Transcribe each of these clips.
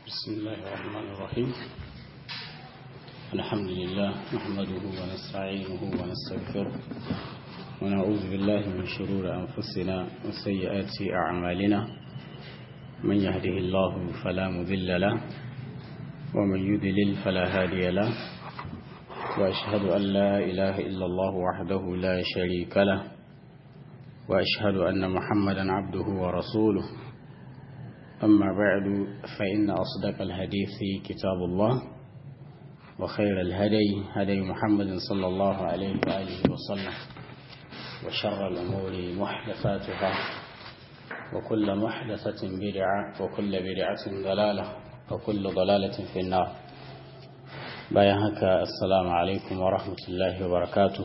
بسم الله الرحمن الرحيم الحمد لله نحمده ونستعينه ونستغفره ونعوذ بالله من شرور أنفسنا وسيئات أعمالنا من يهده الله فلا مذل له ومن يذلل فلا هادي له وأشهد أن لا إله إلا الله وحده لا شريك له وأشهد أن محمدا عبده ورسوله أما بعد فإن أصدق الحديث كتاب الله وخير الهدي هدي محمد صلى الله عليه وآله وسلم وشر الأمور محدثاتها وكل محدثة بدعة وكل بدعة ضلالة وكل ضلالة في النار بايهك السلام عليكم ورحمة الله وبركاته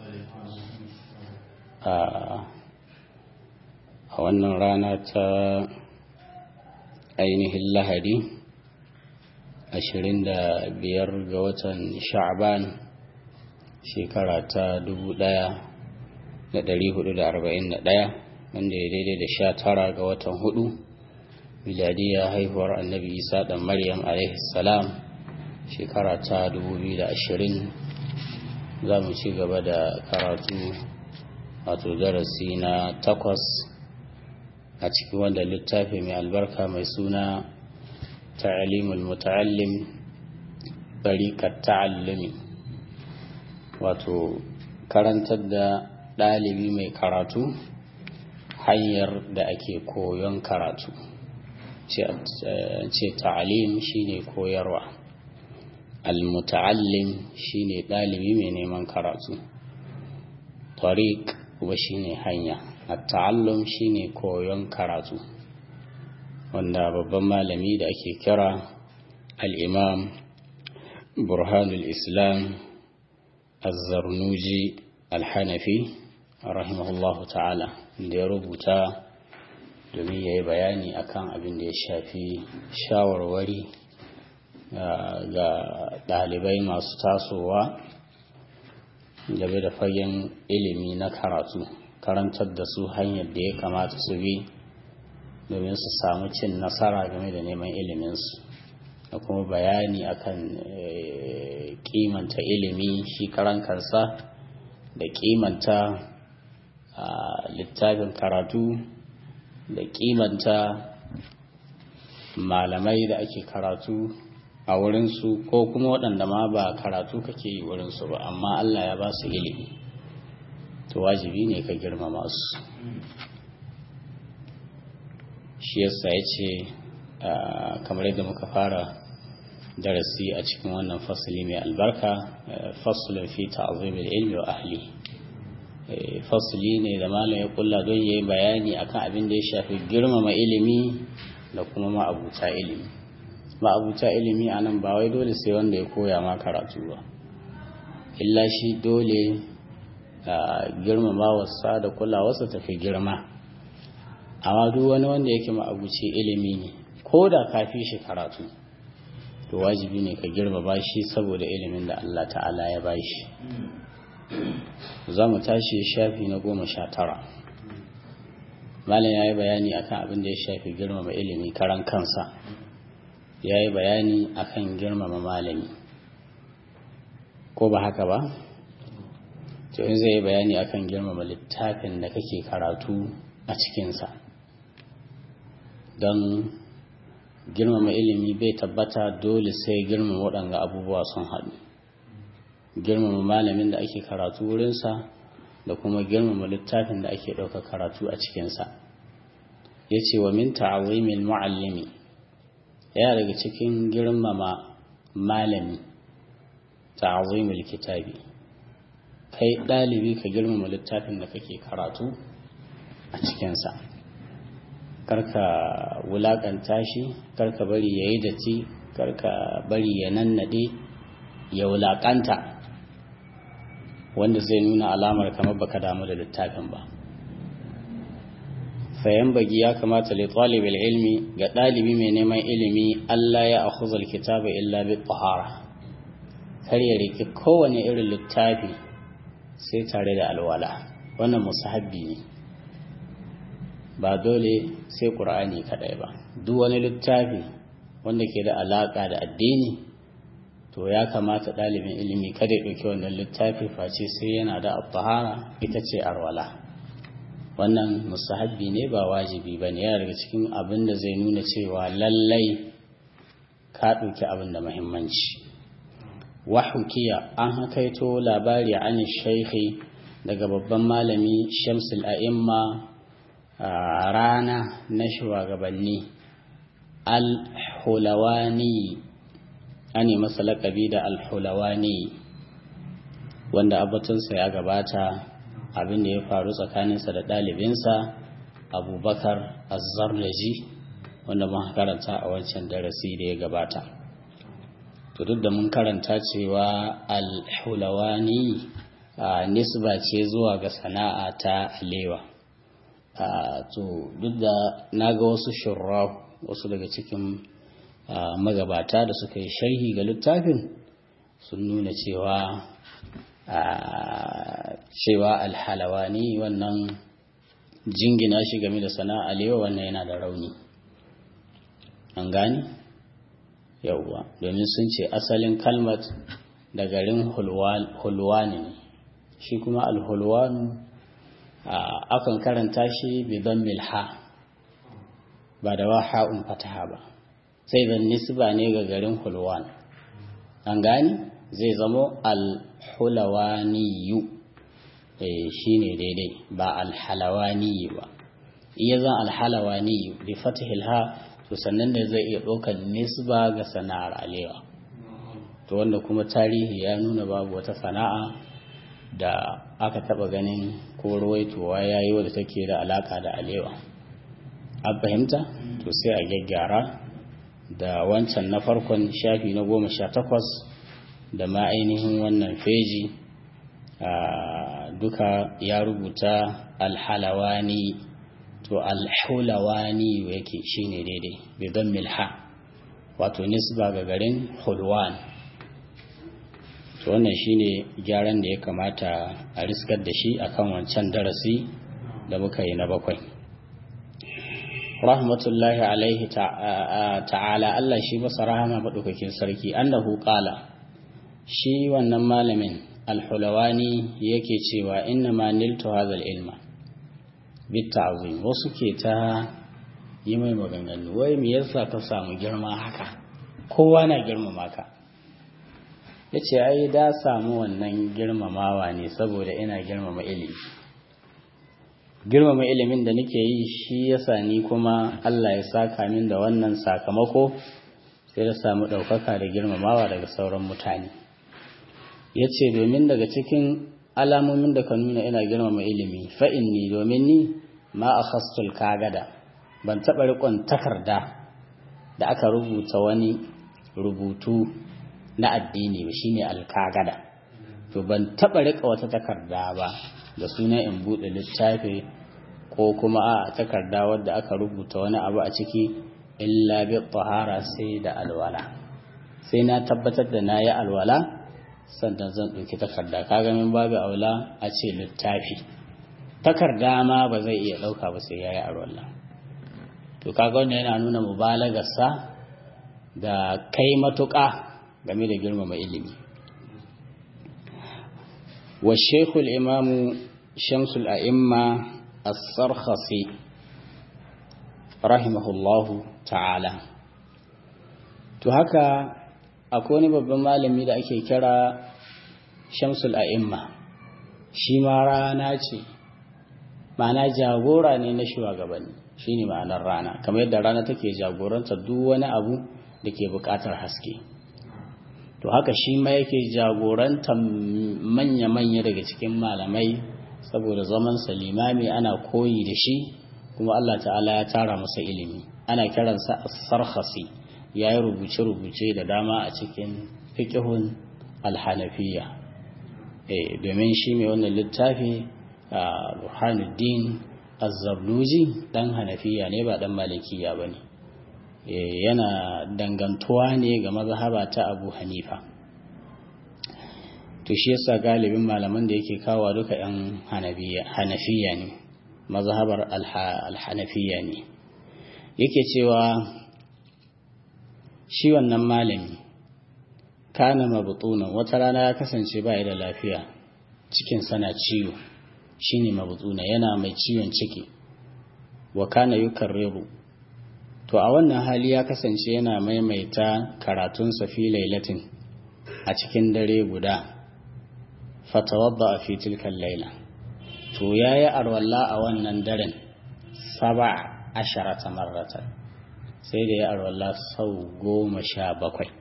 آه wannan rana ta ainihin lahadi 25 ga watan sha'ban shekara ta 1441 wanda ya daidai da sha tara ga watan hudu miladiya haihuwar annabi isa dan maryam salam shekara ta 2020 za mu ci gaba da karatu wato darasi na takwas a cikin wanda littafi mai albarka mai suna ta'alimul muta'allim barikat ta'allumi wato karantar da ɗalibi mai karatu hanyar da ake koyon karatu ce ta'alim shine koyarwa al-muta'allim shine ɗalibi mai neman karatu tariq kuma shine hanya at-ta'allum shine koyon karatu wanda babban malami da ake kira al-imam burhanul islam az-zarnuji al-hanafi rahimahullahu ta'ala da ya rubuta domin ya yi bayani akan abin da ya shafi shawarwari ga ɗalibai masu tasowa game da fagen ilimi na karatu karantar da su hanyar da ya kamata su bi domin su samu cin nasara game da neman iliminsu da kuma bayani akan kimanta ilimi shi karan kansa da kimanta littafin karatu da kimanta malamai da ake karatu a wurinsu ko kuma waɗanda ma ba karatu kake yi wurinsu ba amma Allah ya ba su ilimi to wajibi ne ka girmama su shi yasa ya ce kamar yadda muka fara darasi a cikin wannan fasali mai albarka fasulun fi ta'azimil ilmi wa ahli fasali ne da malam ya kulla don yayi bayani akan abin da ya shafi girmama ilimi da kuma ma'abuta ilimi ma'abuta ilimi anan ba wai dole sai wanda ya koya ma karatu ba illa shi dole girmamawarsa da kulawarsa tafi girma amma duk wani wanda yake ma'abuci ilimi ne ko da ka fi shi karatu to wajibi ne ka girmama shi saboda ilimin da Allah ta'ala ya ba shi za mu tashi shafi na goma sha tara malam ya yi bayani akan abin da ya shafi girmama ilimi karan kansa ya yi bayani akan girmama malami ko ba haka ba to in zai yi bayani akan girmama littafin da kake karatu a cikinsa don girmama ilimi bai tabbata dole sai girmama waɗanga abubuwa sun haɗu girmama malamin da ake karatu wurinsa da kuma girmama littafin da ake ɗauka karatu a cikinsa ya ce wa min ta'azimil mu'allimi ya daga cikin girmama malami ta'azimil kitabi kai ɗalibi ka girmama littafin da kake karatu a cikinsa karka wulaƙanta shi karka bari ya yi datti karka bari ya nannade ya wulaƙanta wanda zai nuna alamar kamar baka damu da littafin ba fayan bagi ya kamata li talibul ilmi ga ɗalibi mai neman ilimi Allah ya akhuzal kitaba illa bi tahara kar ya riki kowane irin littafi sai tare da alwala wannan musahabbi ne ba dole sai ƙur'ani kaɗai ba duk wani littafi wanda ke da alaƙa da addini to ya kamata ɗalibin ilimi kada ya ɗauki wannan littafi face sai yana da tahara ita ce arwala wannan musahabbi ne ba wajibi ba ne yana daga cikin abin da zai nuna cewa lallai ka ɗauki abin da muhimmanci wahukiya an hakaito labari an shaikhi daga babban malami shamsul a'imma rana na shugabanni al-hulawani ane masa laƙabi da al-hulawani wanda abatunsa ya gabata abin da ya faru tsakaninsa da ɗalibinsa abubakar azzarlaji wanda mun karanta a wancan darasi da ya gabata to duk da mun karanta cewa al-hulawani nisba ce zuwa ga sana'a ta alewa to duk da na ga wasu shurra wasu daga cikin magabata da suka yi sharhi ga littafin sun nuna cewa cewa alhalawani wannan jingina shi game da sana'a alewa wannan yana da rauni an gani yauwa domin sun ce asalin kalmat da garin hulwani ne shi kuma alhulwanu akan karanta shi bidon milha ba da waha'un fataha ba sai zan nisba ne ga garin hulwan an gani zai zamo alhulawaniyu shi ne daidai ba alhalawaniyu ba iya zan alhalawaniyu bi fatihil ha to sannan da zai iya ɗaukar nisba ga sana'ar alewa to wanda kuma tarihi ya nuna babu wata sana'a da aka taba ganin ko ruwaitowa ya yi wadda take da alaka da alewa an fahimta to sai a gyaggyara da wancan na farkon shafi na goma sha takwas da ma ainihin wannan feji duka ya rubuta alhalawani to alhulawani yake shine daidai bidan milha wato nisba ga garin hulwan to wannan shine gyaran da ya kamata a riskar da shi akan wancan darasi da muka yi na bakwai rahmatullahi alaihi ta'ala Allah shi masa rahama maɗaukakin sarki annahu qala shi wannan malamin alhulawani yake cewa inna ma niltu hadha ilma bitta'zim wasu ke ta yi mai maganganu wai me yasa ka samu girma haka kowa na girmama ka ya ce ai da samu wannan girmamawa ne saboda ina girmama ilimi girmama ilimin da nake yi shi yasa ni kuma Allah ya saka min da wannan sakamako sai da samu ɗaukaka da girmamawa daga sauran mutane ya ce domin daga cikin alamomin da ka nuna ina girmama ilimi fa'in ni domin ni ma a khastul kagada ban taɓa riƙon takarda da aka rubuta wani rubutu na addini ba shine alkagada to ban taba rika wata takarda ba da suna in bude littafi ko kuma a takarda wadda aka rubuta wani abu a ciki illa bi tahara sai da alwala sai na tabbatar da nayi alwala sannan zan ɗauki takarda kaga min babu aula a ce littafi takarda ma ba zai iya ɗauka ba sai yayi alwala to kaga wannan yana nuna mubalagarsa da kai matuƙa game da girmama ilimi wa shekul imamu shamsul a'imma as-sarkhasi rahimahullahu ta'ala to haka akwai wani babban malami da ake kira shamsul a'imma shi ma rana ce ma'ana jagora ne na shugabanni shine ma'anar rana kamar yadda rana take jagoranta duk wani abu da ke buƙatar haske to haka shi ma yake jagorantar manya-manya daga cikin malamai saboda zaman limami ana koyi da shi kuma Allah ta'ala ya tara masa ilimi ana kiransa as-sarkhasi ya yi rubuce-rubuce da dama a cikin fiqhun al-hanafiya eh domin shi mai wannan littafi Burhanuddin Az-Zabluji dan hanafiya ne ba dan malikiya bane yana dangantuwa ne ga mazhaba ta Abu Hanifa to shi yasa galibin malaman da yake kawo duka yan hanafiya ne mazhabar al-hanafiya ne yake cewa shi wannan malami kana mabtunan wata rana ya kasance ba da lafiya cikin sana ciwo shine mabtuna yana mai ciwon ciki wa kana yukarriru to a wannan hali ya kasance yana maimaita karatun fi lailatin a cikin dare guda fatawadda a fi tilkan laila to yayi arwalla a wannan daren saba asharata marratan sai da ya arwalla sau goma sha bakwai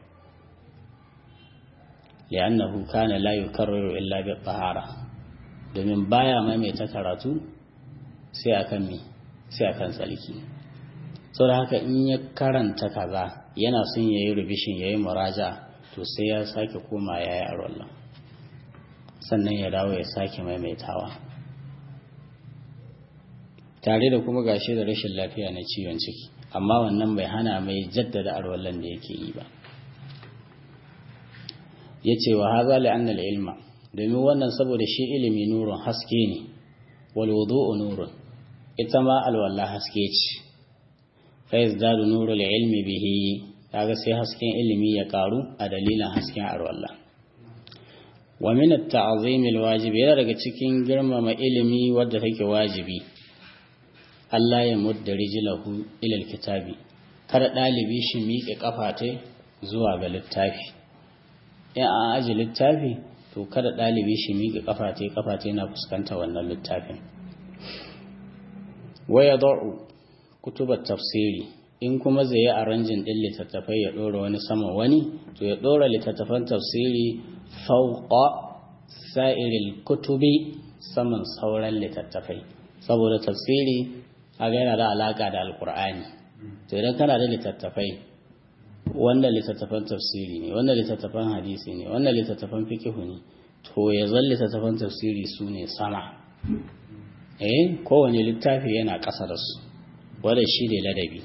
li'annahu kana la yukarriru illa bi tahara domin baya maimaita karatu sai akan me sai akan tsalki saboda haka in ya karanta kaza yana son yayi revision yayi muraja to sai ya sake koma yayi arwalla sannan ya dawo ya sake maimaitawa tare da kuma gashi da rashin lafiya na ciwon ciki amma wannan bai hana mai jaddada arwallan da yake yi ba ya ce wa haza la'annal ilma domin wannan saboda shi ilimi nurun haske ne wal wudu'u nurun ita ma alwala haske ce fa yazdadu nurul ilmi bihi kaga sai hasken ilimi ya karu a dalilin hasken alwala wa min at-ta'zim al-wajib yana daga cikin girmama ilimi wadda take wajibi Allah ya mudda rijlahu ila al-kitabi kada dalibi shi miƙe kafa zuwa ga littafi in an aji littafi to kada ɗalibi shi miƙe ƙafate ƙafate na fuskanta wannan littafin waya da'u kutubar tafsiri in kuma zai yi aranjin ɗin littattafai ya ɗora wani sama wani to ya ɗora littattafan tafsiri fauqa sa'iril kutubi saman sauran littattafai saboda tafsiri a yana da alaƙa da alƙur'ani to idan kana da littattafai wanda littattafan tafsiri ne wanda littattafan hadisi ne wanda littattafan fikihu ne to ya zan littattafan tafsiri su ne sama eh kowane littafi yana ƙasa da su wanda shi ne ladabi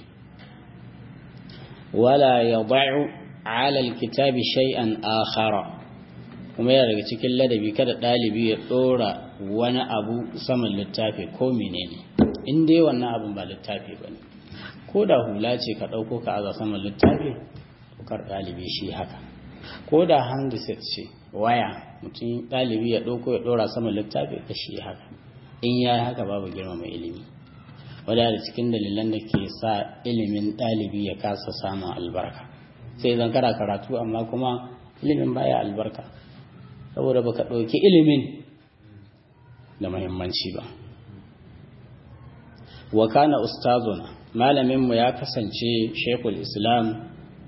wala ya ba'u ala alkitabi shay'an akhara kuma yana daga cikin ladabi kada ɗalibi ya ɗora wani abu saman littafi ko menene in dai wannan abin ba littafi ba ne ko da hula ce ka ɗauko ka aza saman littafi kar ɗalibi shi haka ko da handset ce waya mutum ɗalibi ya ɗauko ya ɗora saman littafi ka shi haka in ya haka babu girma mai ilimi wadda da cikin dalilan da ke sa ilimin ɗalibi ya kasa samun albarka sai zan kara karatu amma kuma ilimin baya albarka saboda baka ɗauki ilimin da muhimmanci ba wa kana ustazuna malaminmu ya kasance shekul islam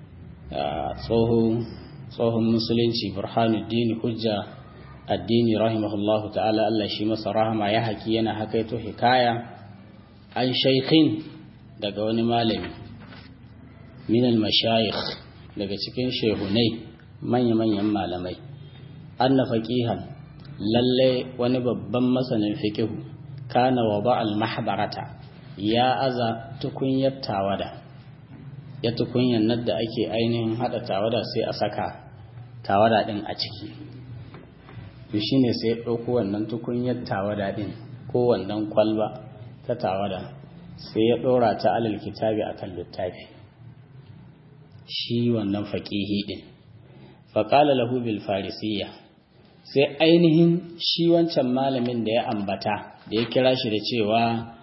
tsohon musulunci burhanuddin hujja addini rahimahullahu ta'ala Allah shi masa rahama ya haki yana hakaito hikaya an shaikhin daga wani malami minal mashayikh daga cikin shehunai manya-manyan malamai anna faqihan lalle wani babban masanin fikihu kana wa ba'al mahbarata ya aza tukunyar tawada ya tukunyan nan da ake ainihin hada tawada sai a saka tawada din a ciki to shine sai ya ɗauko wannan tukunyar tawada din ko wannan kwalba ta tawada sai ya ɗora ta alal kitabi akan littafi shi wannan faƙihi din faƙala lahu bil farisiyya sai ainihin shi wancan malamin da ya ambata da ya kira shi da cewa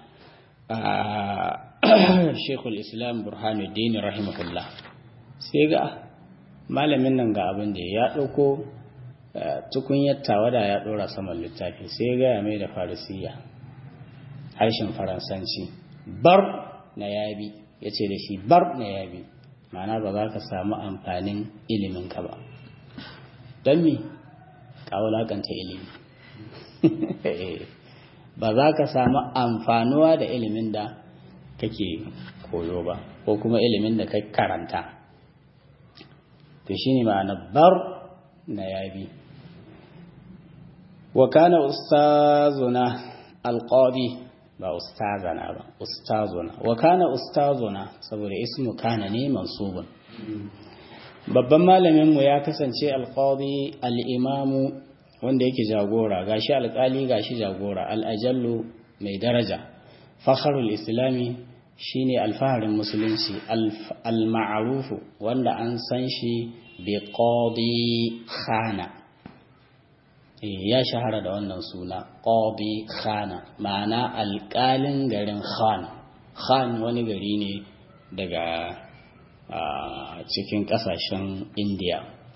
Sheikhul Islam Burhanuddin rahimahullah sai ga malamin nan ga abin da ya ɗauko tukunyar tawada ya ɗora saman littafi sai ga ya mai da farisiya harshen faransanci bar na yabi ya ce da shi bar na yabi ma'ana ba za ka samu amfanin iliminka ba don me ƙawulakanta ilimi ba za ka samu amfanuwa da ilimin da kake koyo ba ko kuma ilimin da kai karanta to shi ne ma'ana bar na yabi wa kana ustazuna alqadi ba ustazana ba ustazuna wa kana ustazuna saboda ismu kana ne mansubun babban malamin mu ya kasance alqadi al-imamu wanda yake jagora gashi alkali gashi jagora al-ajallu mai daraja fakharul islami shine alfaharin musulunci al-ma'rufu wanda an san shi bi qadi khana ya shahara da wannan suna qadi khana ma'ana alƙalin garin khan khan wani gari ne daga cikin ƙasashen indiya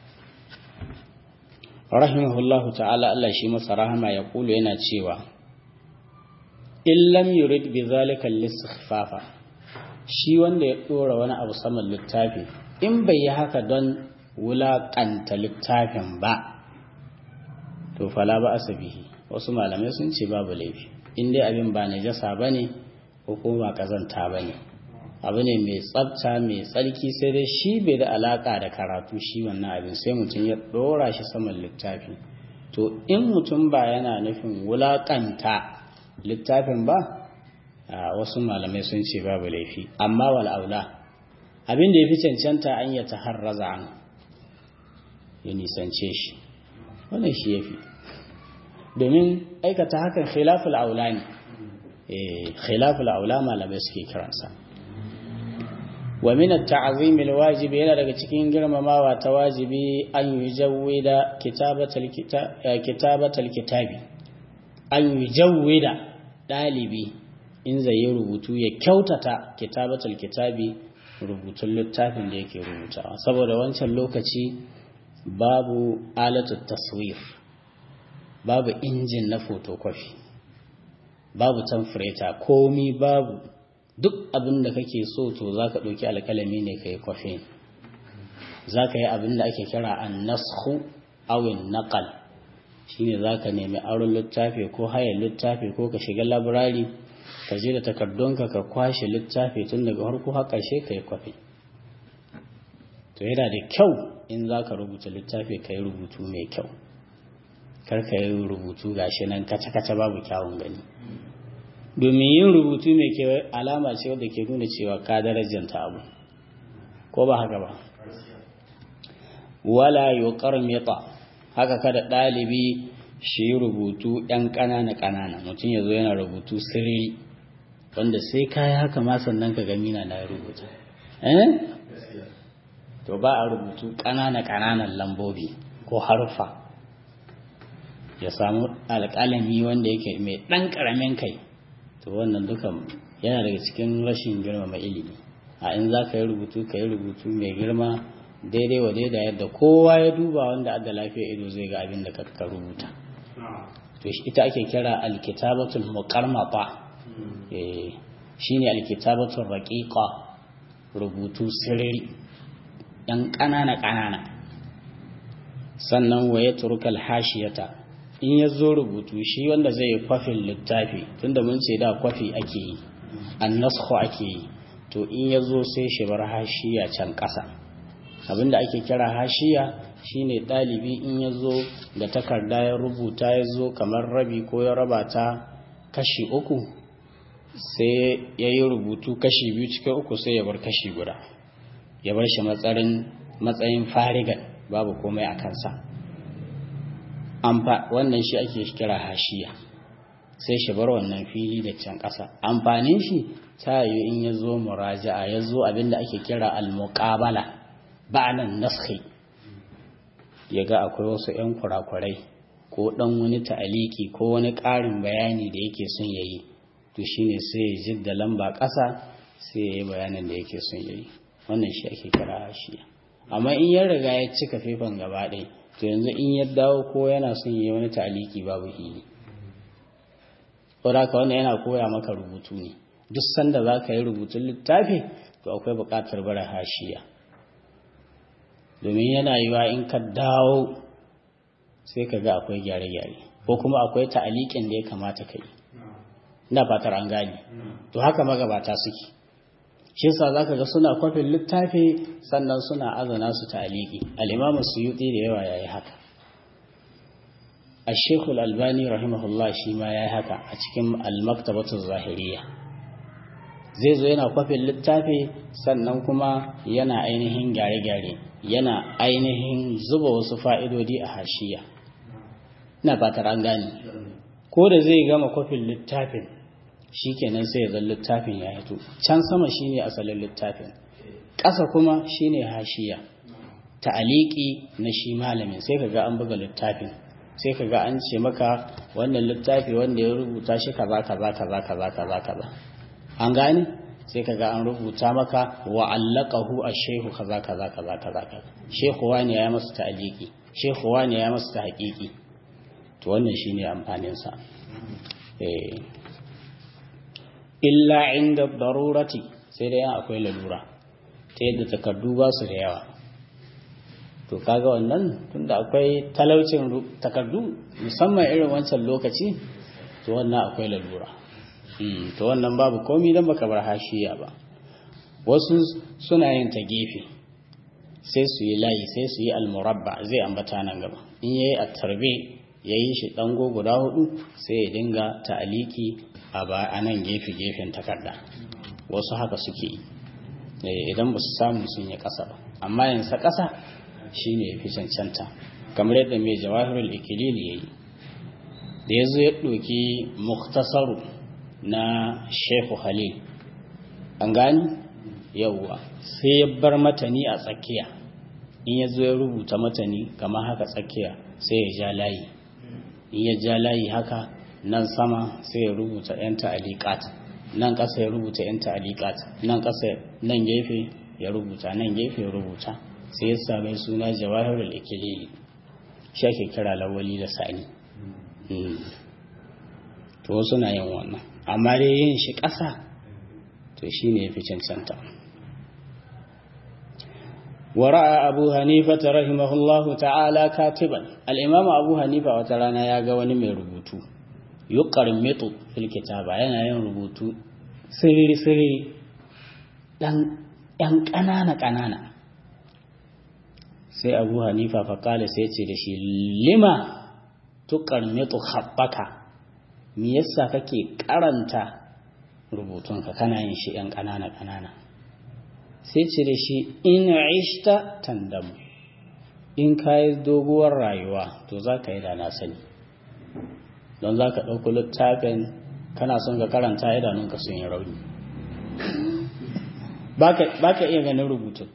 rahimahullahu ta'ala Allah shi masa rahama ya kulu yana cewa in lam yurid bi zalika al shi wanda ya dora wani abu saman littafi in bai yi haka don wulaƙanta littafin ba to fala ba asabihi wasu malamai sun ce babu laifi in dai abin ba najasa bane ko kuma ba kazanta bane abu ne mai tsabta mai tsarki sai dai shi bai da alaka da karatu shi wannan abin sai mutum ya dora shi saman littafi to in mutum ba yana nufin wulakanta littafin ba wasu malamai sun ce babu laifi amma wal aula abin da ya fi cancanta an ya taharraza an ya nisance shi wannan shi ya fi domin aikata hakan khilaful aula ne khilaful aula malamai suke kiransa wa min at-ta'zim al-wajib yana daga cikin girmamawa ta wajibi an yujawwida kitabatal kitabatal kitabi an yujawwida dalibi in zai yi rubutu ya kyautata kitabatal kitabi rubutun littafin da yake rubutawa saboda wancan lokaci babu alatu taswir babu injin na photocopy babu tamfureta komi babu duk abin da kake so to za ka ɗauki alkalami ne ka yi kwafi za ka yi abin da ake kira an nashu awin naƙal shi ne za ka nemi aron littafi ko hayar littafi ko ka shiga labirari ka je da takardunka ka kwashe littafi tun daga harko har ƙarshe ka yi kwafi to yana da kyau in za ka rubuta littafi ka yi rubutu mai kyau kar ka yi rubutu gashi nan kaca-kaca babu kyawun gani domin yin rubutu mai ke alama ce wadda ke nuna cewa ka darajanta abu ko ba haka ba wala yuqar mita haka kada ɗalibi shi rubutu ɗan ƙanana ƙanana mutum ya zo yana rubutu sirri wanda sai kayi haka ma sannan ka gami na na rubuta eh to ba a rubutu ƙanana ƙananan lambobi ko harfa ya samu alƙalami wanda yake mai ɗan ƙaramin kai to wannan dukan yana daga cikin rashin girmama ilimi a in za ka yi rubutu ka yi rubutu mai girma daidai wa daida yadda kowa ya duba wanda adda lafiya ido zai ga abin da ka rubuta to ita ake kira alkitabatul muqarmata eh shine alkitabatul raqiqa rubutu sirri dan ƙanana ƙanana sannan wa yatrukal hashiyata in ya zo rubutu shi wanda zai yi kwafin littafi tunda mun ce da kwafi ake yi annasku ake yi to in ya zo sai shi bar hashiya can ƙasa abinda ake kira hashiya shine ɗalibi in ya zo da takarda ya rubuta ya zo kamar rabi ko ya raba ta kashi uku sai ya yi rubutu kashi biyu cikin uku sai ya bar kashi guda ya bar shi matsayin farigan babu komai a kansa wannan shi ake kira hashiya sai shi bar wannan fili da can ƙasa amfanin shi ta yi in ya zo muraja'a ya zo abinda ake kira al-muqabala ba'nan naskhi ya ga akwai wasu 'yan kurakurai ko ɗan wani ta'aliki ko wani ƙarin bayani da yake son ya yi to shine sai ya jidda lamba ƙasa sai ya yi bayanin da yake son ya yi wannan shi ake kira hashiya amma in ya riga ya cika faifan gaba ɗaya to yanzu in ya dawo ko yana son yi wani taliki babu hili saboda wannan yana koya maka rubutu ne duk sanda za ka yi rubutun littafi to akwai buƙatar bara hashiya domin yana yiwa in ka dawo sai ka ga akwai gyare-gyare ko kuma akwai ta'aliƙin da ya kamata ka yi ina fatar an gane to haka magabata suke shi sa za ka ga suna kwafin littafi sannan suna azana su ta'aliki al'imamu suyuti da yawa ya yi haka a shekul albani rahimahullah shi ma ya yi haka a cikin almaktabatun zahiriya zai zo yana kwafin littafi sannan kuma yana ainihin gyare-gyare yana ainihin zuba wasu fa'idodi a hashiya ina fatar an gane ko da zai gama kwafin littafin shikenan sai ya zan littafin ya hito can sama shine asalin littafin ƙasa kuma shine hashiya ta'aliki na shi malamin sai kaga an buga littafin sai kaga an ce maka wannan littafi wanda ya rubuta shi kaza kaza kaza kaza kaza kaza an gane sai kaga an rubuta maka wa allaqahu ash-shaykhu kaza kaza kaza kaza kaza shehu wani ya masa ta'aliki shehu wani ya masa tahqiqi to wannan shine amfanin sa eh illa inda darurati sai dai akwai lalura ta yadda takardu ba su da yawa to kaga wannan tunda akwai talaucin takardu musamman irin wancan lokaci to wannan akwai lalura to wannan babu komi don baka bar hashiya ba wasu suna yin ta gefe sai su yi layi sai su yi almurabba zai ambata nan gaba in yayi a tarbe ya yi shi ɗango guda hudu sai ya dinga ta'aliki a nan gefe gefen takarda wasu haka suke yi idan ba su samu sun yi ƙasa ba amma yansa ƙasa shi ne ya fi cancanta kamar yadda mai jawahirul ikilili ya yi da ya zo ya ɗoki muktasaru na shehu halil an gani yauwa sai ya bar matani a tsakiya in ya zo ya rubuta matani kamar haka tsakiya sai ya ja layi in ya ja layi haka nan sama sai ya rubuta 'yan ta'alikat nan ƙasa ya rubuta 'yan ta'alikat nan ƙasa nan gefe ya rubuta nan gefe ya rubuta sai ya same suna jawahirul ikilili shi ake kira lawali da sani to wasu na yin wannan amma dai yin shi ƙasa to shi ne ya fi cancanta ورأى أبو حنيفة رحمه الله تعالى كاتبا الإمام أبو حنيفة وترانا يا غواني من ربوتو يقرمط في الكتابة yana yin rubutu sirri sirri dan yan ƙanana ƙanana sai abu hanifa faƙali sai ce da shi lima tuƙarmitu haɓaka me yasa kake karanta rubutunka kana yin shi yan ƙanana ƙanana sai ce da shi in ishta tandamu in ka yi doguwar rayuwa to za ka yi da na sani don za ka ɗauko littafin kana son ka karanta idanunka sun yi rauni ba ka iya ganin rubutun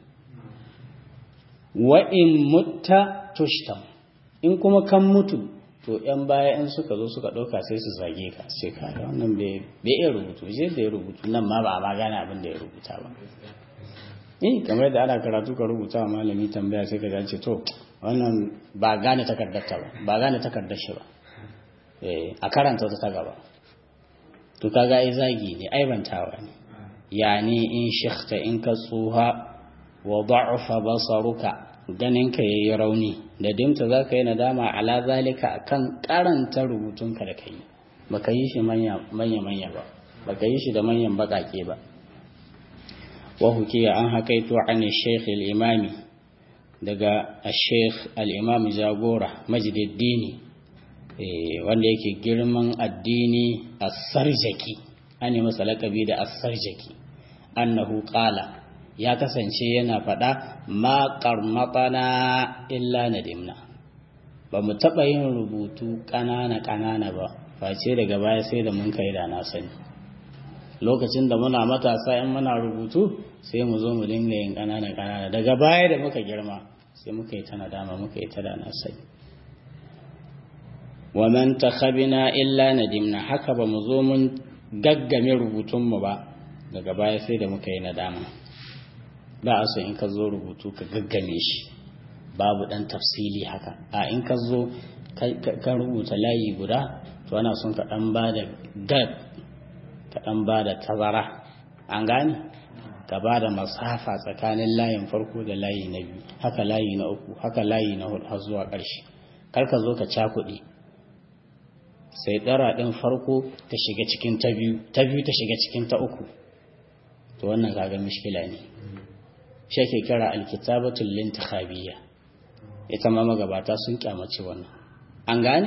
wa'in mutta tushtam in kuma kan mutu to ‘yan baya in suka zo suka ɗauka sai su zage ka sai ka wannan bai iya rubutu je da ya rubutu nan ma ba a ma gane abin da ya rubuta ba eh kamar da ana karatu ka rubuta wa malami tambaya sai ka ga ce to wannan ba gane takardar ta ba ba gane takardar shi ba eh a karanta ta gaba to kaga ai zagi ne aibantawa ne yani in shikhta in ka tsuha wa da'fa basaruka ganin ka yayi rauni da dimta zaka yi nadama ala zalika akan karanta rubutunka da kai baka yi shi manya manya manya ba baka yi shi da manyan bakake ba وحكي عن حكيت عن الشيخ الإمامي دقا الشيخ الإمام جاغورة مجد الديني wanda yake girman addini a sarjaki an yi masa lakabi da asarjaki annahu qala ya kasance yana faɗa ma qarmatana illa nadimna ba mu taɓa yin rubutu ƙanana ƙanana ba face daga baya sai da mun kai da na sani lokacin da muna matasa in muna rubutu sai mu zo mu dinga yin ƙanana ƙanana daga baya da muka girma sai muka yi ta nadama muka yi ta da na sani wa man takhabina illa nadimna haka ba mu zo mun gaggame rubutun mu ba daga baya sai da muka yi nadama ba a so in ka zo rubutu ka gaggame shi babu dan tafsili haka a in ka zo ka rubuta layi guda to ana son ka dan ba da gab ka dan ba da tazara an gane ka ba da masafa tsakanin layin farko da layi na biyu haka layi na uku haka layi na hudu har zuwa ƙarshe kar ka zo ka cakuɗe sai ɗara ɗin farko ta shiga cikin ta biyu ta biyu ta shiga cikin ta uku to wannan kaga mishkila ne shi ake kira alkitabatul lintikhabiyya ita ma magabata sun kyamaci wannan an gane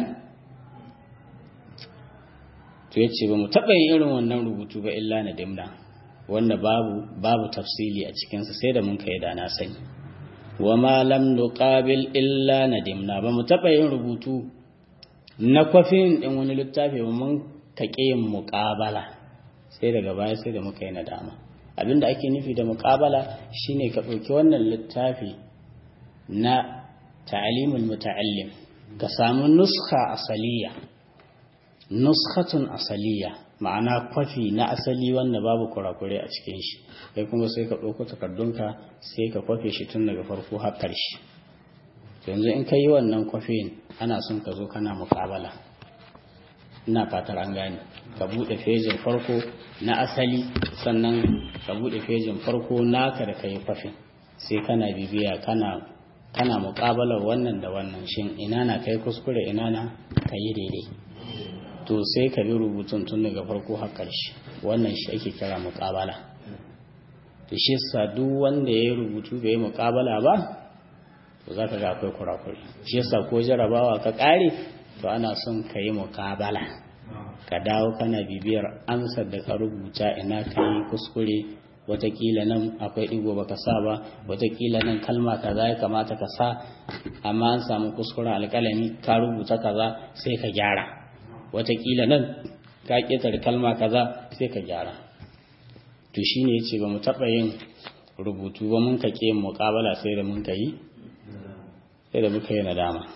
to yace ba mu taɓa yin irin wannan rubutu ba illa na dimna wanda babu babu tafsili a cikinsa sai da mun kai da na sani wa ma lam nuqabil illa nadimna ba mu taɓa yin rubutu na kwafin ɗin wani littafi ba mun kaƙe yin muƙabala sai daga baya sai da muka yi nadama abinda ake nufi da muƙabala shine ka ɗauki wannan littafi na ta'alimul muta'allim ka samu nuskha asaliya nuskhatun asaliya ma'ana kwafi na asali wanda babu kurakure a cikin shi kai kuma sai ka ɗauko takardunka sai ka kwafe shi tun daga farko har ƙarshe yanzu in ka yi wannan kwafin ana son ka zo kana muƙabala ina fatar an gane ka buɗe fejin farko na asali sannan ka buɗe fejin farko naka da ka yi kwafin sai kana bibiya kana kana muƙabalar wannan da wannan shin ina na kai kuskure ina na ka yi daidai to sai ka bi rubutun tun daga farko har ƙarshe wannan shi ake kira muƙabala to shi sa duk wanda ya yi rubutu bai yi muƙabala ba to za ka ga akwai kurakuri shi yasa ko jarabawa ka ƙare to ana son ka yi muƙabala ka dawo kana bibiyar amsar da ka rubuta ina ka yi kuskure watakila nan akwai ɗigo baka sa ba watakila nan kalma kaza ya kamata ka sa amma an samu kuskuren alƙalami ka rubuta kaza sai ka gyara watakila nan ka ƙetare kalma kaza sai ka gyara to shine yace ba mu taɓa yin rubutu ba mun ka ƙe muƙabala sai da mun ka yi sai da muka yi nadama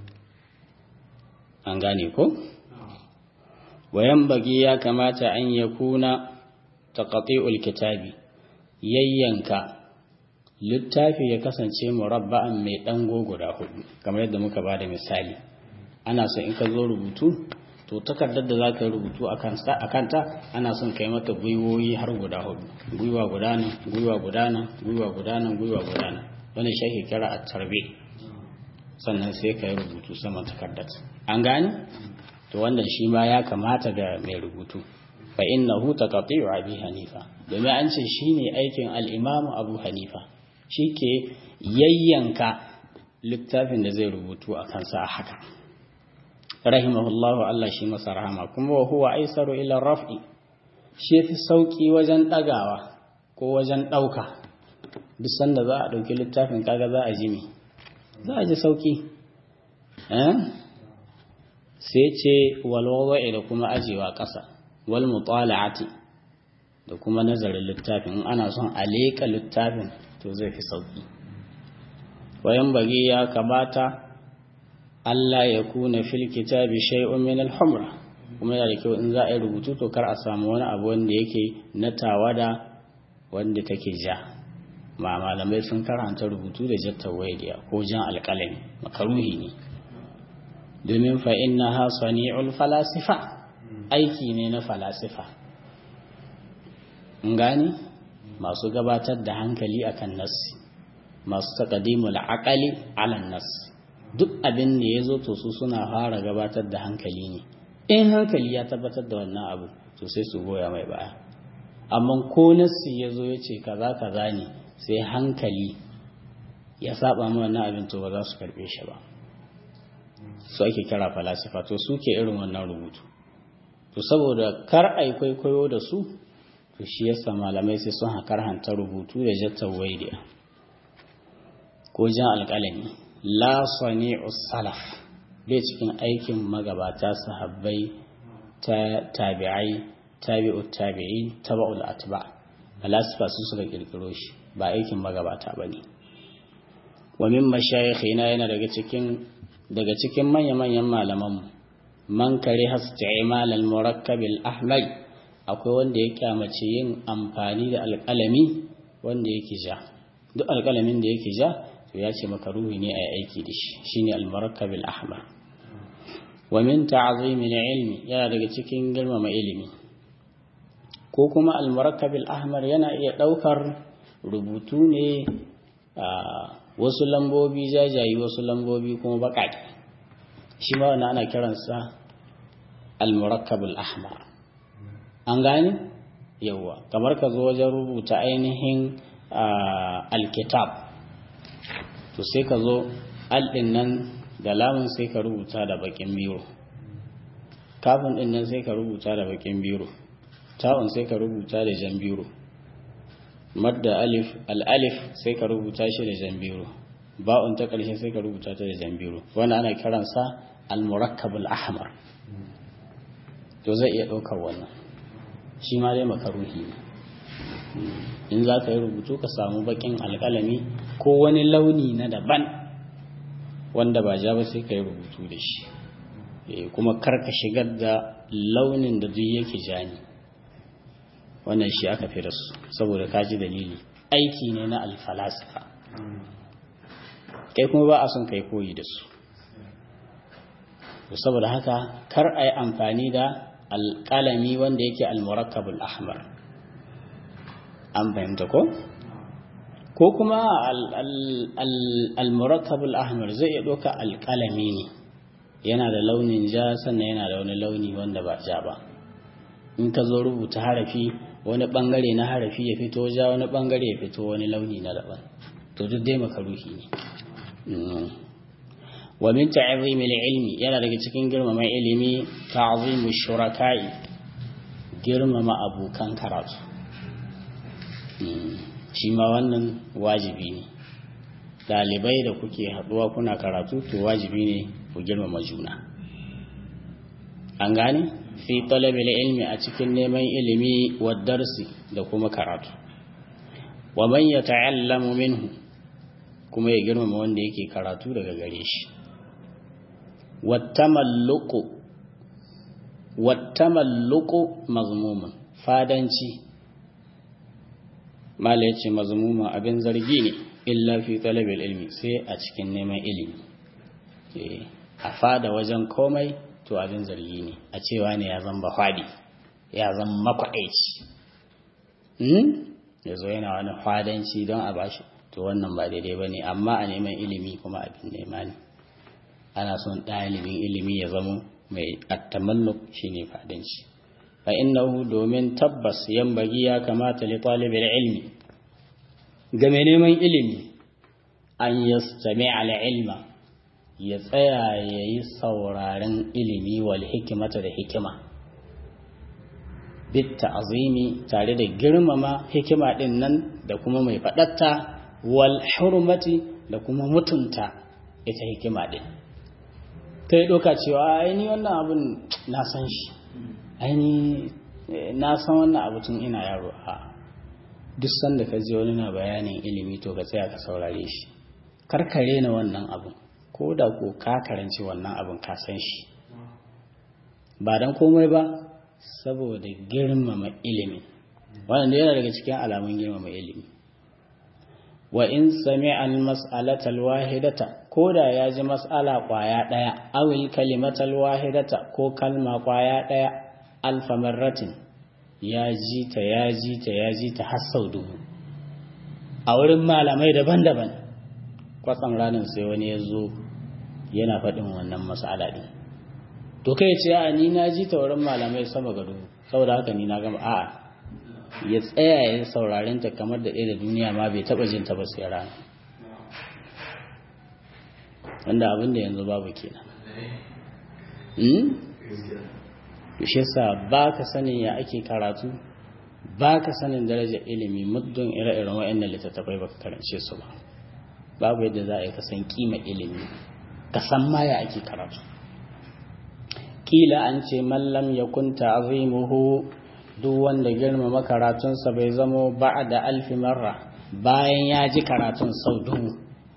an gane ko wayan bagi ya kamata an ya kuna taqati'ul kitabi yayyanka littafi ya kasance murabba'an mai dango guda hudu kamar yadda muka bada misali ana so in ka zo rubutu to takardar da za ka yi rubutu a kanta ana son kai mata gwiwoyi har guda hudu gwiwa guda nan gwiwa guda nan gwiwa guda nan gwiwa guda nan wani shi ake kira a tarbe sannan sai ka yi rubutu saman takardar an gane to wannan shi ma ya kamata ga mai rubutu fa innahu taqati'u abi hanifa domin an ce shine aikin al-imamu abu hanifa shike yayyanka littafin da zai rubutu a kansa a haka rahimahullahu Allah shi masa rahama kuma wa huwa aisaru ila raf'i shi fi sauki wajen dagawa ko wajen dauka duk sanda za a dauki littafin kaga za a ji me za a ji sauki eh sai ce walwawa'i da kuma ajewa ƙasa wal mutala'ati da kuma nazarin littafin in ana son a leƙa littafin to zai fi sauƙi wayan bagi ya kamata Allah ya kuna fil kitabi shay'un min al-humra kuma yana da kyau in za a yi rubutu to kar a samu wani abu wanda yake na tawada wanda take ja ma malamai sun karanta rubutu da jattar waydiya ko jan alƙalami makaruhi ne domin fa inna ha sani'ul falasifa aiki ne na falasifa gani masu gabatar da hankali akan nassi masu taqdimul aqali ala nass duk abin da yazo to su suna fara gabatar da hankali ne in hankali ya tabbatar da wannan abu to sai su goya mai baya amma ko nassi yazo yace kaza kaza ne sai hankali ya saba mu wannan abin to ba za su karbe shi ba su ake kira falasifa to suke irin wannan rubutu to saboda kar ai kwaikwayo da su to shi yasa malamai sai sun hakar hanta rubutu da jattar waidiya ko jan alƙalami la sani'u salaf bai cikin aikin magabata sahabbai ta tabi'ai tabi'u tabi'i taba'ul atba falasifa su suka kirkiro shi ba aikin magabata bane wa min mashayikhina yana daga cikin daga cikin manya-manyan malamanmu man kare hasti'imal al-murakkab al-ahmar akwai wanda ya kyamace yin amfani da alƙalami wanda yake ja duk alƙalamin da yake ja to ya ce maka ruhi ne a aiki da shi shine al-murakkab al-ahmar wa min ta'zim al-ilmi yana daga cikin girmama ilimi ko kuma al-murakkab al-ahmar yana iya daukar rubutu ne wasu lambobi jajayi wasu lambobi kuma baƙaƙe shi ma wannan ana kiransa al-murakkabul ahmar an gane yawa kamar ka zo wajen rubuta ainihin alkitab to sai ka zo alɗin nan da lamun sai ka rubuta da bakin biro kafin ɗin nan sai ka rubuta da bakin biro ta'un sai ka rubuta da jan biro madda alif al'alif sai ka rubuta shi da jambiro ba'un ta ƙarshe sai ka rubuta ta da jambiro wanda ana kiransa al-murakkabul ahmar to zai iya ɗaukar wannan shi ma dai makaruhi ne in za ka yi rubutu ka samu bakin alkalami ko wani launi na daban wanda ba ja ba sai ka yi rubutu da shi kuma karka shigar da launin da duk yake jani wannan shi aka fi rasu saboda kaji dalili aiki ne na alfalasifa kai kuma ba a son kai koyi da su saboda haka kar a yi amfani da alƙalami wanda yake almurakkabul ahmar an fahimta ko ko kuma almurakkabul ahmar zai iya ɗauka alƙalami ne yana da launin ja sannan yana da wani launi wanda ba ja ba in ka zo rubuta harafi wani bangare na harafi ya fito ja wani bangare ya fito wani launi na daban to duk dai makaruhi ne wa min ta'zim ilmi yana daga cikin girmama ilimi ta'zim shuraka'i girmama abokan karatu shi ma wannan wajibi ne dalibai da kuke haduwa kuna karatu to wajibi ne ku girmama juna an gane fi talabil ilmi a cikin neman ilimi wa darsi da kuma karatu wa man yata'allamu minhu kuma ya girmama wanda yake karatu daga gare shi wattamalluqu wattamalluqu mazmumun fadanci mala yace mazmumun abin zargi ne illa fi talabil ilmi sai a cikin neman ilimi a fada wajen komai to abin zargi ne a cewa ne ya zamba fadi ya zama makwaɗaici ya zo yana wani fadanci don a bashi to wannan ba daidai ba ne amma a neman ilimi kuma abin nema ne ana son ɗalibin ilimi ya zama mai attamalluk shi ne fadanci fa innahu domin tabbas yan bagi ya kamata li talibin ilmi ga mai neman ilimi an yastami ala ilma ya tsaya ya yi sauraren ilimi wal hikimata da hikima bitta azimi tare da girmama hikima ɗin nan da kuma mai faɗatta wal hurmati da kuma mutunta ita hikima ɗin ta yi ɗauka cewa aini wannan abin na san shi aini na san wannan abu tun ina yaro a duk sanda ka je wani na bayanin ilimi to ka tsaya ka saurare shi karkare na wannan abin ko da ko ka karanci wannan abin ka san shi ba don komai ba saboda girmama ilimi wannan yana daga cikin alamun girmama ilimi wa in sami al mas'alatal wahidata ko da ya ji mas'ala kwaya daya awil kalimatal wahidata ko kalma kwaya daya alfa marratin ya ji ta ya ji ta ya ji ta har sau dubu a wurin malamai daban-daban kwatsam ranar sai wani ya zo yana faɗin wannan mas'ala ɗin to kai ce a ni na ji ta wurin malamai sama ga dubu saboda haka ni na gama a'a ya tsaya ya sauraren ta kamar da ɗaya da duniya ma bai taɓa jin ta ba sai rana wanda abin da yanzu babu kenan shi yasa ba ka sanin ya ake karatu ba ka sanin darajar ilimi muddin ire-iren wa'annan littattafai ba ka karance su ba babu yadda za a yi kasan kima ilimi ka san ma ya ake karatu kila an ce mallam ya kunta azimuhu duk wanda girmama karatunsa bai zamo ba da alfi marra bayan ya ji karatun sau dubu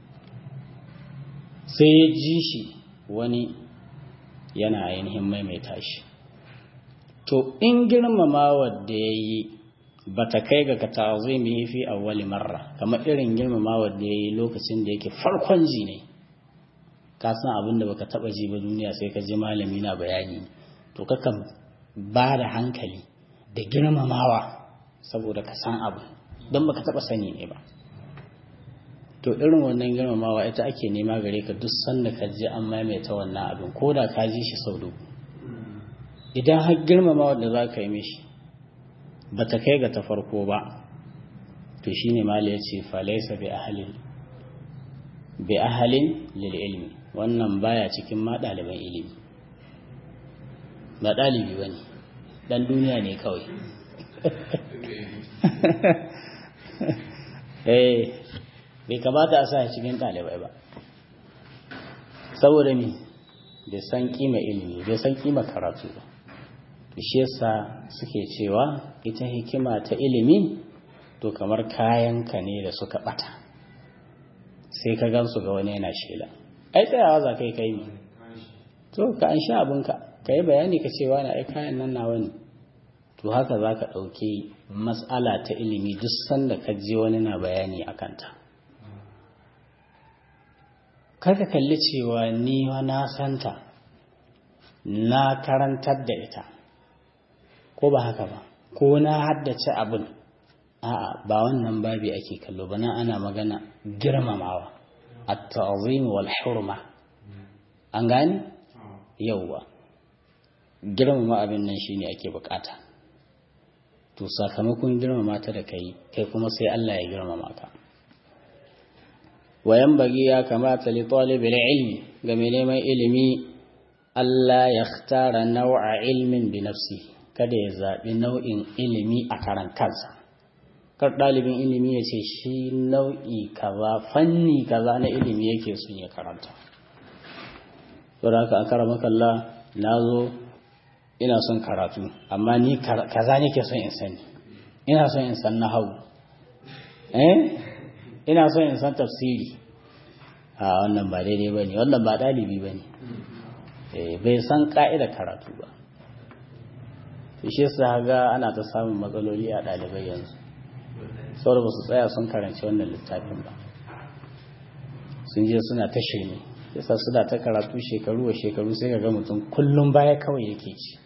sai ya ji shi wani yana ainihin maimaita shi to in girmama wadda ya yi ba ta kai ga ka ta'azimi fi awwali marra kamar irin girmama wadda ya yi lokacin da yake farkon ji ne ka san abin da baka taba ji ba duniya sai ka ji malami na bayani to kakan ba da hankali da girmamawa saboda ka san abu don baka taba sani ne ba to irin wannan girmamawa ita ake nema gare ka duk sanda ka ji an maimaita wannan abin ko da ka ji shi sau dubu idan har girmamawa da za ka yi mishi ba ta kai ga ta farko ba to shine mala ya ce falaisa bi ahalin bi ahalin lil ilmi wannan baya cikin ma ɗaliban ilimi ba ɗalibi ba ne ɗan duniya ne kawai eh bai kamata a sa cikin ɗalibai ba saboda mi bai san kima ilimi bai san kima karatu ba shi yasa suke cewa ita hikima ta ilimi to kamar kayanka ne da suka bata sai ka gansu ga wani yana shela ai tsayawa za kai kai ne to ka an sha abinka ka yi bayani ka cewa na ai kayan nan nawa ne to haka za ka ɗauki matsala ta ilimi duk sanda ka je wani na bayani a kanta karka kalli cewa ni na santa na karantar da ita ko ba haka ba ko na haddace abin a'a ba wannan babi ake kallo ba na ana magana girmamawa at-ta'zim wal hurma an gane yauwa girmama abin nan shine ake bukata to sakamakon girmama ta da kai kai kuma sai Allah ya girmama ka wayan bagi ya kamata li talibil ilmi ga mai neman ilimi Allah ya tara nau'a ilmin bi nafsi kada ya zaɓi nau'in ilimi a karan kansa kar ɗalibin ilimi ya ce shi nau'i kaza fanni kaza na ilimi yake son ya karanta saboda haka a karama kalla na zo ina son karatu amma ni kaza nake son in sani ina son in san nahawu eh ina son in san tafsiri a wannan ba daidai bane wannan ba dalibi bane eh bai san ka'idar karatu ba shi yasa ga ana ta samun matsaloli a dalibai yanzu saboda ba su tsaya sun karanci wannan littafin ba sun je suna ta shirme yasa suna ta karatu shekaru wa shekaru sai ga mutum kullum baya kawai yake ci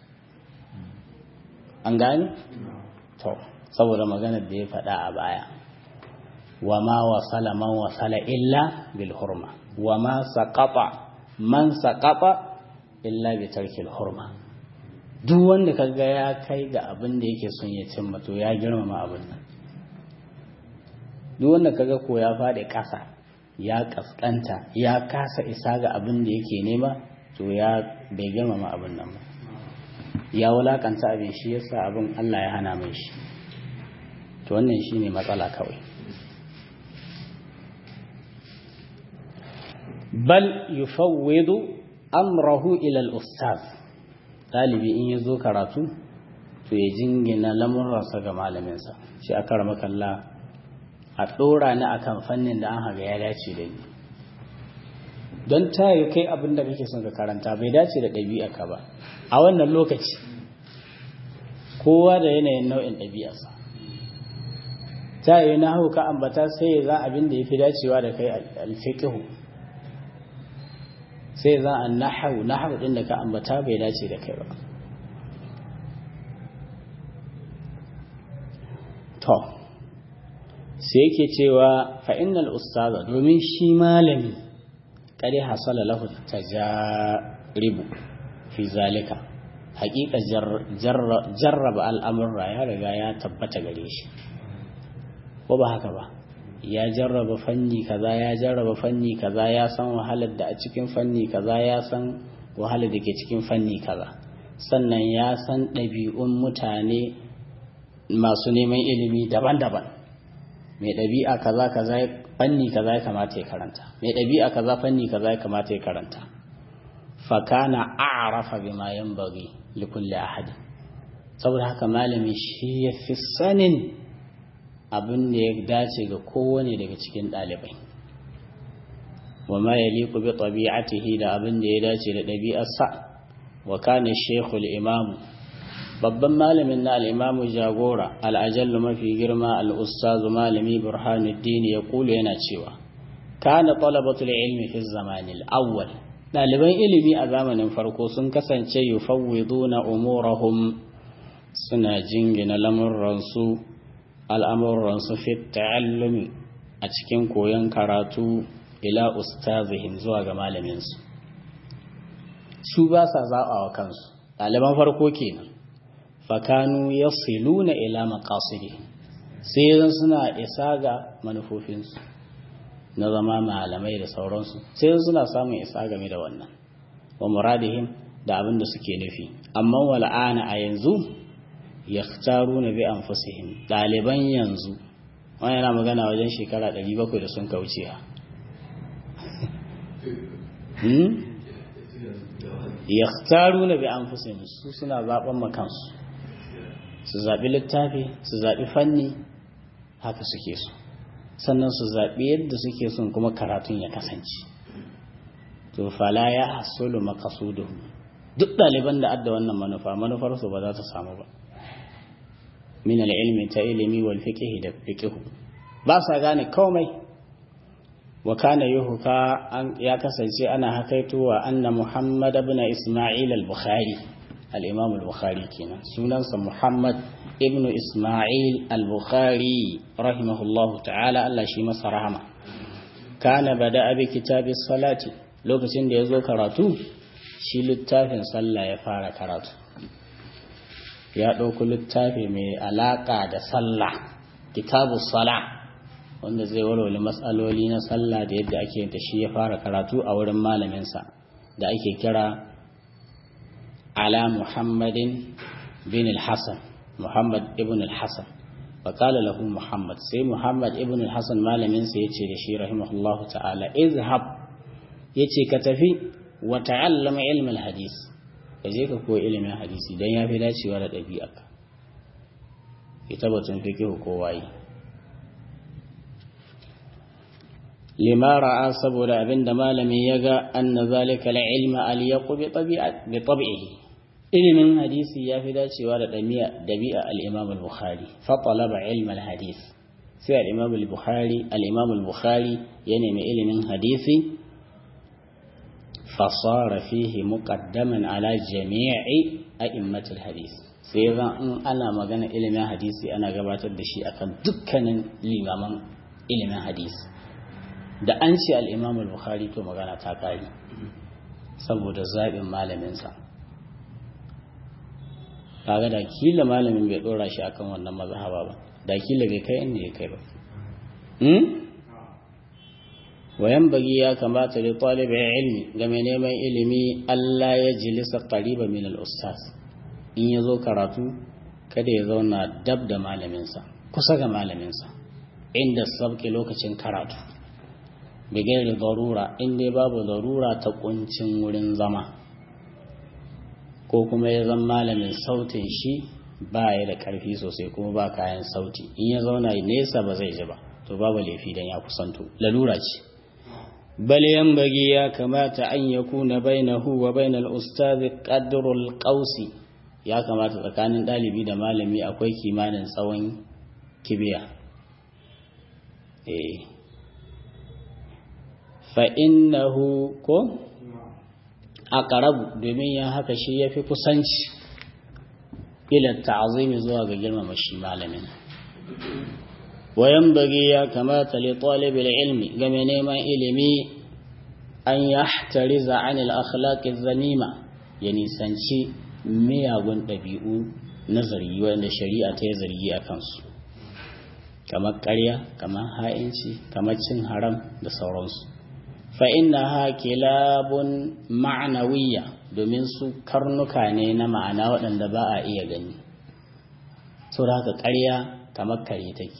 an gani? to saboda maganar da ya faɗa a baya wa ma wasala man wasala illa bil hurma wa ma saqata man saqata illa bi tarkil hurma duk wanda kaga ya kai ga abin da yake son ya cimma to ya girmama abin nan duk wanda kaga ko ya faɗi ƙasa ya kaskanta ya kasa isa ga abin da yake nema to ya bai girmama abin nan ba ya wulakanta abin shi yasa abin Allah ya hana mai shi to wannan shine matsala kawai bal yufawwidu amrahu ila al-ustaz talibi in yazo karatu to ya jingina lamurransa ga malaminsa shi aka rama kalla a ɗora ni akan fannin da an haga ya dace da ni don ta yi kai abin da kake son ka karanta bai dace da ɗabi'arka ba a wannan lokaci kowa da yanayin nau'in ɗabi'arsa ta yi na hau ka ambata sai ya za abin da ya fi dacewa da kai alfiƙihu sai za a nahau nahau ɗin da ka ambata bai dace da kai ba to sai yake cewa fa'innal ustaza domin shi malami kare hasala lahu tajaribu fi zalika haƙiƙa jarraba al'amurra ya riga ya tabbata gare shi ko ba haka ba ya jarraba fanni kaza ya jarraba fanni kaza ya san wahalar da a cikin fanni kaza ya san wahalar da ke cikin fanni kaza sannan ya san ɗabi'un mutane masu neman ilimi daban-daban mai ɗabi'a kaza kaza fanni kaza ya kamata ya karanta mai ɗabi'a kaza fanni kaza ya kamata ya karanta fakana a'rafa bima yanbaghi li kulli ahad saboda haka malami shi ya fi sanin abin da ya dace ga kowane daga cikin ɗalibai wa ma yaliqu bi tabi'atihi da abin da ya dace da ɗabi'arsa wa kana shaykhul imam babban malamin na al-imam jagora al-ajallu mafi girma al-ustazu malami burhanuddin ya kulu yana cewa kana talabatul ilmi fi zamanil awwal ɗaliban ilimi a zamanin farko sun kasance yufawwiduna umurahum suna jingina lamurransu al'amuransu fi ta'allumi a cikin koyon karatu ila ustazihim zuwa ga malaminsu su ba sa zaɓa wa kansu ɗaliban farko kenan fakanu ya siluna ila makasiri sai yanzu suna isa ga manufofinsu na zama malamai da sauransu sai yanzu suna samun isa game da wannan wa muradihim da abin da suke nufi amma wal'ana a yanzu yakhtaruna bi anfusihim daliban yanzu wani yana magana wajen shekara 700 da sun kauce ha hmm yakhtaruna bi anfusihim su suna zaben makansu su zabi littafi su zabi fanni haka suke so sannan su zabi yadda suke son kuma karatun ya kasance to fala ya hasulu maqasuduhu duk ɗaliban da adda wannan manufa manufarsu ba za ta samu ba min al-ilmi ta ilimi wal fiqh da fiqh ba sa gane komai wa kana yuhka an ya kasance ana hakaitowa anna muhammad ibn isma'il al-bukhari al-imam al-bukhari kenan sunansa muhammad ibn isma'il al-bukhari rahimahullahu ta'ala Allah shi masa rahama kana bada bi kitabis salati lokacin da yazo karatu shi littafin sallah ya fara karatu ya ɗauki littafi mai alaƙa da sallah kitabu sala wanda zai walwale matsaloli na sallah da yadda ake da shi ya fara karatu a wurin malaminsa da ake kira ala muhammadin bin al-hassan muhammad ibn al-hassan faƙala lahu muhammad sai muhammad ibn al-hassan malaminsa ya ce da shi rahimahullahu ta'ala izhab ya ce ka tafi wa ta'allama ilmin hadis ka je ka koyi ilimin hadisi don ya fi dacewa da ɗabi'arka ita batun fikihu ko waye lima ra'a saboda abinda malami ya ga anna zalika la ilma al yaqu bi tabi'ihi ilimin hadisi ya fi dacewa da ɗabi'a al-imam al-bukhari fa talaba ilma al-hadis sai al-imam al-bukhari al-imam al-bukhari ya nemi ilimin hadisi fasara fihi muqaddaman ala jami'i a'immatul hadis sai zan in ana magana ilimin hadisi ana gabatar da shi akan dukkanin limaman ilimin hadisi da an ce al-imam al-bukhari to magana ta kare saboda zaɓin malaminsa kaga da kila malamin bai dora shi akan wannan mazhaba ba da kila bai kai inda ya kai ba wayan bagi ya kamata da talibin ilmi ga mai neman ilimi Allah ya jilisa qariba min al-ustaz in ya zo karatu kada ya zauna dab da malaminsa kusa ga malaminsa inda sabke lokacin karatu bigai da darura inda babu darura ta kuncin wurin zama ko kuma ya zama malamin sautin shi ba ya da karfi sosai kuma ba kayan sauti in ya zauna nesa ba zai ji ba to babu laifi dan ya kusanto lalura ce بل ينبغي يا كمات أن يكون بينه وبين الأستاذ قدر القوس يا كمات tsakanin ɗalibi da malami akwai kimanin tsawon kibiya eh fa innahu ko aqrabu domin ya haka shi yafi kusanci ila ta'zimi zuwa ga girmama shi malamin وينبغي يا كما لطالب العلم كما نيما علمي أن يحترز عن الأخلاق الذميمة يعني سنشي miyagun ɗabi'u na zargi wanda shari'a ta yi zargi a kansu kamar ƙarya kamar ha'inci kamar cin haram da sauransu fa inna ha kilabun ma'anawiyya domin su karnuka ne na ma'ana waɗanda ba a iya gani saboda haka ƙarya kamar kare take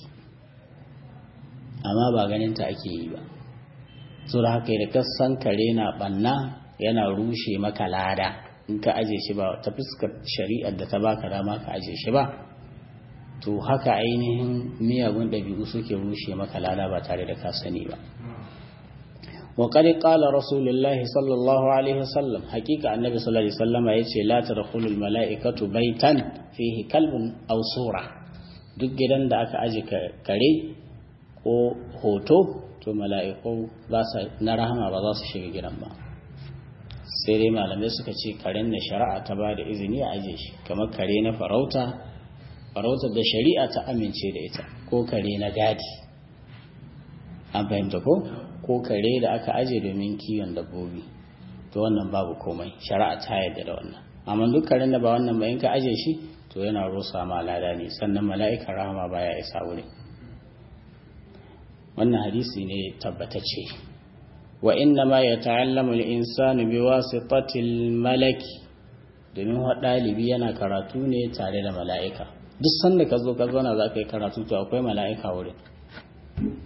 amma ba ganinta ake yi ba so da haka da kasan kare na banna yana rushe maka lada in ka aje shi ba ta fuskar shari'ar da ta baka dama ka aje shi ba to haka ainihin miyagun ɗabi'u suke rushe maka lada ba tare da ka sani ba wa qad qala rasulullah sallallahu alaihi wasallam hakika annabi sallallahu alaihi wasallam yace la tadkhulul mala'ikatu baitan fihi kalbun aw sura duk gidan da aka aje kare ko hoto to mala'iku na rahama ba za su shiga gidan ba sai dai malamai suka ce karen da shari'a ta ba da izini a aje shi kamar kare na farauta farautar da shari'a ta amince da ita ko kare na gadi an fahimta ko ko kare da aka aje domin kiwon dabbobi to wannan babu komai shari'a ta yarda da wannan amma duk karen da ba wannan ba in ka aje shi to yana rusa ma lada ne sannan mala'ikar rahama baya isa wurin wannan hadisi ne tabbatacce wa inna ma ya ta'allamu al-insanu bi wasitatil malaki domin wa ɗalibi yana karatu ne tare da mala'ika duk sanda ka zo ka zauna za ka yi karatu to akwai mala'ika wurin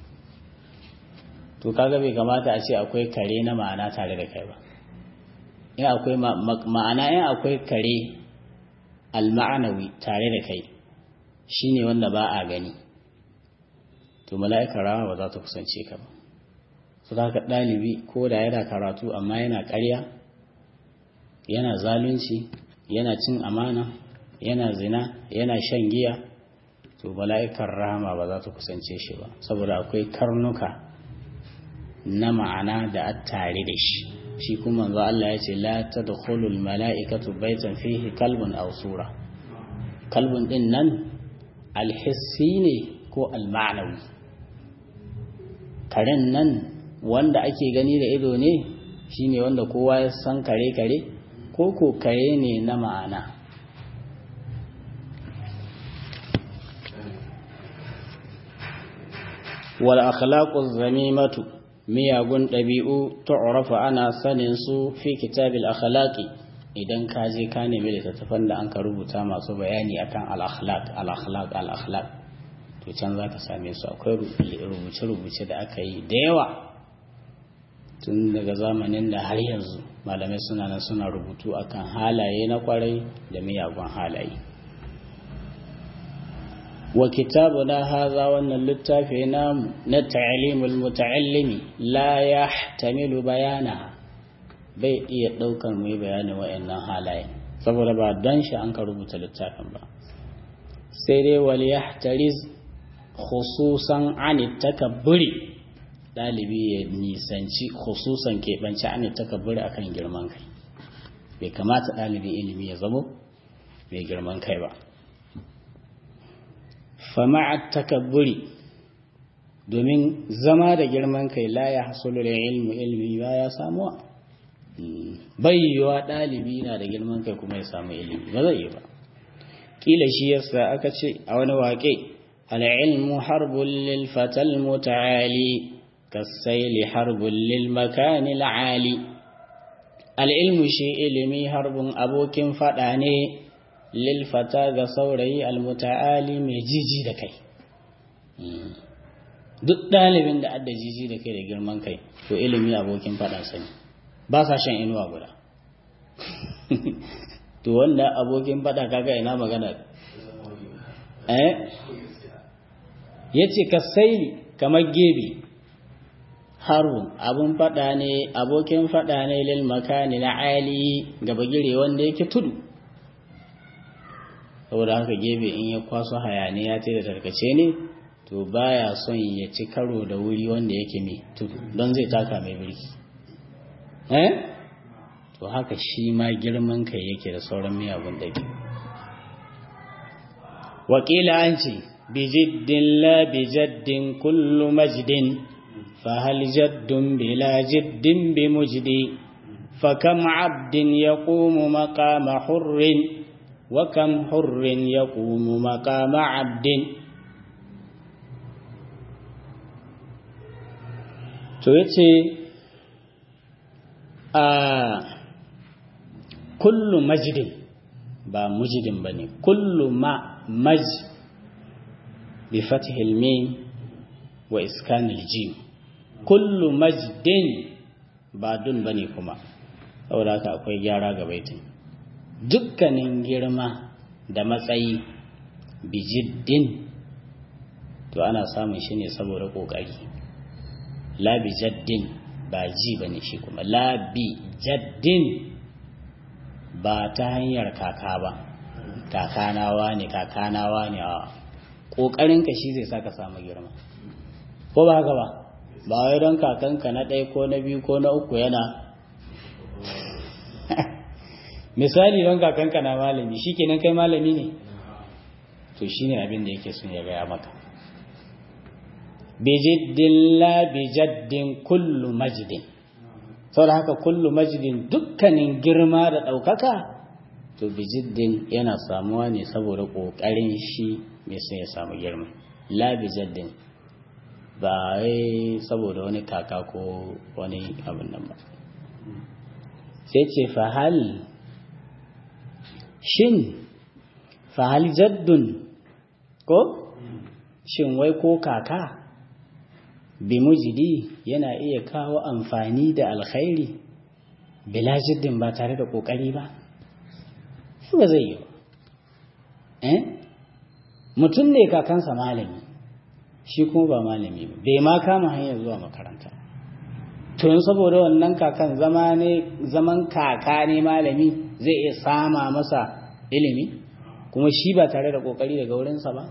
to kaga bai kamata a ce akwai kare na ma'ana tare da kai ba in akwai ma'ana in akwai kare alma'anawi tare da kai shine wanda ba a gani to mala'ikar rama ba za ta kusance ka ba su da ka ɗalibi ko da yana karatu amma yana ƙarya yana zalunci yana cin amana yana zina yana shan giya to mala'ikar rama ba za ta kusance shi ba saboda akwai karnuka na ma'ana da a tare da shi shi kuma manzo Allah ya ce la tadkhulul mala'ikatu baitan fihi kalbun aw sura kalbun din nan alhissi ne ko alma'nawi karen nan wanda ake gani da ido ne shine wanda kowa ya san kare kare ko ko kare ne na ma'ana wal akhlaqu zamimatu miyagun ɗabi'u tu'rafa ana sanin su fi kitabil akhlaqi idan ka je ka nemi littattafan da an ka rubuta masu bayani akan al-akhlaq al-akhlaq al-akhlaq to can za ka same su akwai rubuce-rubuce da aka yi da yawa tun daga zamanin da har yanzu malamai suna nan suna rubutu akan halaye na kwarai da miyagun halaye wa kitabuna haza wannan littafi namu na ta'limul muta'allimi la yahtamilu bayana bai iya daukar mai bayanin wayannan halaye saboda ba don shi an ka rubuta littafin ba sai dai wal yahtariz khususan an takabburi dalibi ya nisanci khususan keɓance an takabburi akan girman kai bai kamata ɗalibin ilimi ya zamo mai girman kai ba fama'a takabburi domin zama da girman kai la ya hasulu da ilmu ilmi ba ya samuwa bai yiwa ɗalibi na da girman kai kuma ya samu ilimi ba zai yi ba ƙila shi yasa aka ce a wani waƙe al'ilmu harbun lil fatal muta'ali kasaili harbun lil makani al'ali al'ilmu shi ilimi harbun abokin faɗa ne lilfata ga saurayi almuta'ali mai jiji da kai duk ɗalibin da adda jiji da kai da girman kai to ilimi abokin faɗansa ne ba sa shan inuwa guda to wanda abokin faɗa kaga ina magana eh yace kasaili kamar gebe harun abun faɗa ne abokin faɗa ne lil makani na ali gaba gire wanda yake tudu saboda haka gefe in ya kwaso hayaniya ce da tarkace ne to baya son ya ci karo da wuri wanda yake mai tudu don zai taka mai birki eh to haka shi ma girman kai yake da sauran miyagun ɗabi wakila an ce bijiddin la bijaddin kullu majdin fahal jaddun bila jiddin bi mujdi fakam abdin yaqumu maqama hurrin وكم حر يقوم مقام عبد to yace a kullu majdin ba mujidin bane kullu ma maj bi fathi al-mim wa iskan al-jim kullu majdin ba dun bane kuma saboda haka akwai gyara ga baitin dukkanin girma da matsayi bijiddin to ana samun shi ne saboda ƙoƙari labi jaddin ba ji ba ne shi kuma labi jaddin ba ta hanyar kaka ba kakanawa ne kakanawa ne a ƙoƙarinka shi zai sa ka samu girma ko ba haka ba ba wai don kakanka na ɗaya ko na biyu ko na uku yana misali don kakanka na malami shi kenan kai malami ne to shi ne abin da yake sun ya gaya maka bijiddin la bijaddin kullu majidin saboda haka kullu majidin dukkanin girma da ɗaukaka to bijiddin yana samuwa ne saboda ƙoƙarin shi mai sun ya samu girma la bijaddin ba wai saboda wani kaka ko wani abin nan ba sai ce fahal shin fahal jaddun ko shin wai ko kaka bi mujidi yana iya kawo amfani da alkhairi bila jiddin ba tare da kokari ba ba zai yi ba eh mutum ne kakansa malami shi kuma ba malami ba bai ma kama hanyar zuwa makaranta to yin saboda wannan kakan zama ne zaman kaka ne malami zai iya sama masa ilimi kuma shi ba tare da kokari daga wurinsa ba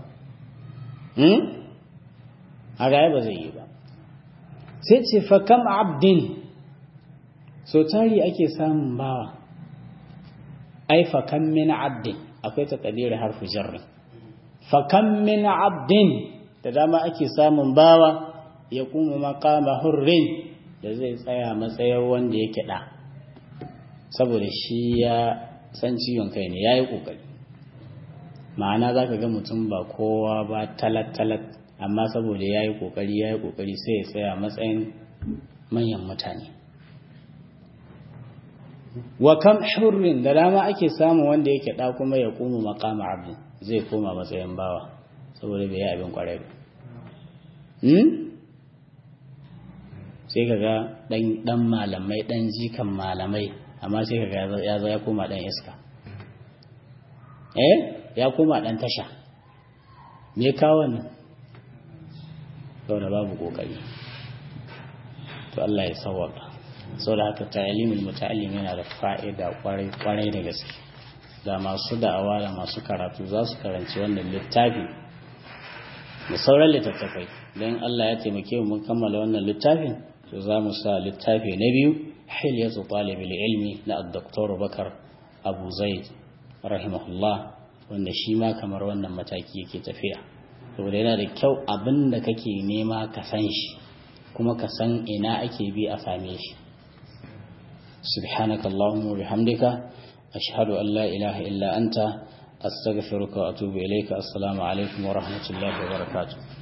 a gaya ba zai yi ba sai ce fakam abdin so tari ake samun bawa ai fakam min abdin akwai takadirin harfu jarri fakam min abdin da dama ake samun bawa ya kuma makama hurrin da zai tsaya matsayin wanda yake da saboda shi ya san ciwon kai ne ya yi ƙoƙari ma'ana za ka ga mutum ba kowa ba talat-talat amma saboda ya yi ƙoƙari ya yi ƙoƙari sai ya tsaya matsayin manyan mutane wa kam hurrin da dama ake samun wanda yake da kuma ya kuma makama abin zai koma matsayin bawa saboda bai yi abin kwarai ba sai ka ga dan malamai dan jikan malamai amma sai ka ga ya zo ya koma dan iska eh ya koma dan tasha me kawo nan saboda babu kokari to Allah ya sawwaka saboda haka ta'limul muta'allim yana da fa'ida kwarai kwarai da gaske da masu da'awa da masu karatu za su karanci wannan littafi da sauran littattafai don Allah ya taimake mu mun kammala wannan littafin to za mu sa littafi na biyu hilyatu talibil ilmi na ad-doktor Bakar Abu Zaid rahimahullah wanda shi ma kamar wannan mataki yake tafiya saboda yana da kyau abin da kake nema ka san shi kuma ka san ina ake bi a same shi سبحانك اللهم وبحمدك أشهد أن لا إله إلا أنت أستغفرك وأتوب إليك السلام عليكم ورحمة الله وبركاته